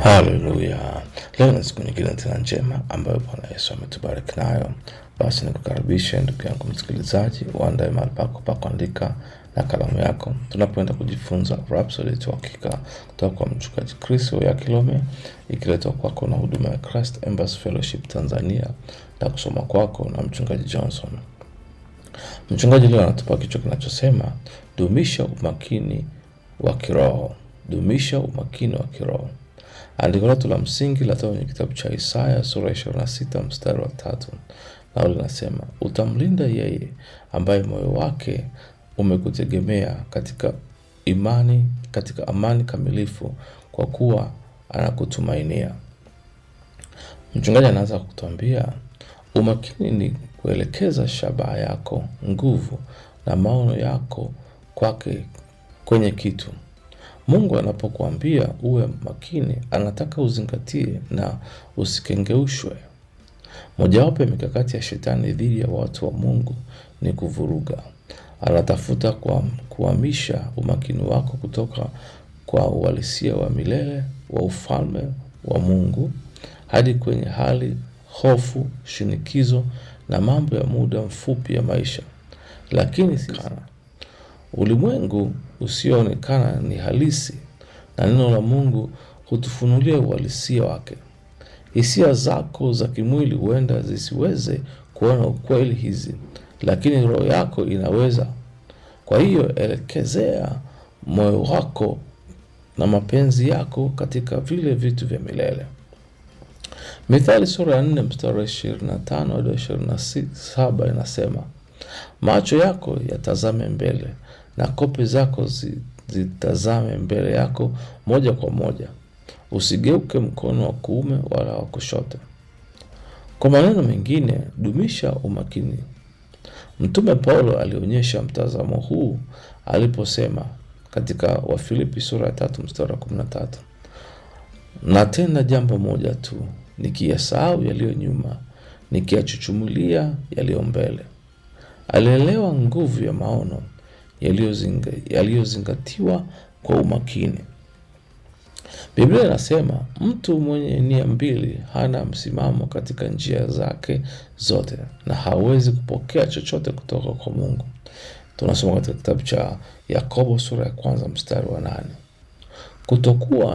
Haleluya! Leo ni siku nyingine tena njema ambayo Bwana Yesu ametubariki nayo. Basi nikukaribishe ndugu yangu msikilizaji, uandae mahali pako pa kuandika na kalamu yako, tunapoenda kujifunza Rhapsody ya Uhakika kutoka kwa mchungaji Chris ya Kilome, ikiletwa kwako na huduma ya Christ Embassy Fellowship Tanzania na kusoma kwako na mchungaji Johnson. Mchungaji leo anatupa kichwa kinachosema dumisha umakini wa kiroho. Dumisha umakini wa kiroho. Andiko letu la msingi latoka kwenye kitabu cha Isaya sura ya 26 mstari wa tatu, nao linasema utamlinda yeye ambaye moyo wake umekutegemea katika imani, katika amani kamilifu, kwa kuwa anakutumainia. Mchungaji anaanza kutuambia umakini ni kuelekeza shabaha yako, nguvu na maono yako kwake, kwenye kitu. Mungu anapokuambia uwe makini, anataka uzingatie na usikengeushwe. Mojawapo ya mikakati ya shetani dhidi ya watu wa Mungu ni kuvuruga. Anatafuta kwa kuhamisha umakini wako kutoka kwa uhalisia wa milele wa ufalme wa Mungu hadi kwenye hali, hofu, shinikizo na mambo ya muda mfupi ya maisha. Lakini sana ulimwengu usioonekana ni halisi, na neno la Mungu hutufunulia uhalisia wake. Hisia zako za kimwili huenda zisiweze kuona ukweli hizi, lakini roho yako inaweza. Kwa hiyo elekezea moyo wako na mapenzi yako katika vile vitu vya milele. Mithali sura ya nne mstari wa ishirini na tano hadi ishirini na saba inasema macho yako yatazame mbele na kope zako zi- zitazame mbele yako moja kwa moja, usigeuke mkono wa kuume wala wa kushoto. Kwa maneno mengine, dumisha umakini. Mtume Paulo alionyesha mtazamo huu aliposema katika Wafilipi sura ya tatu mstari wa kumi na tatu na tena jambo moja tu, nikiyasahau yaliyo nyuma, nikiyachuchumulia yaliyo mbele. Alielewa nguvu ya maono yaliyozinga- yaliyozingatiwa kwa umakini. Biblia inasema mtu mwenye nia mbili hana msimamo katika njia zake zote na hawezi kupokea chochote kutoka kwa Mungu. Tunasoma katika kitabu cha Yakobo sura ya kwanza mstari wa nane. Kutokuwa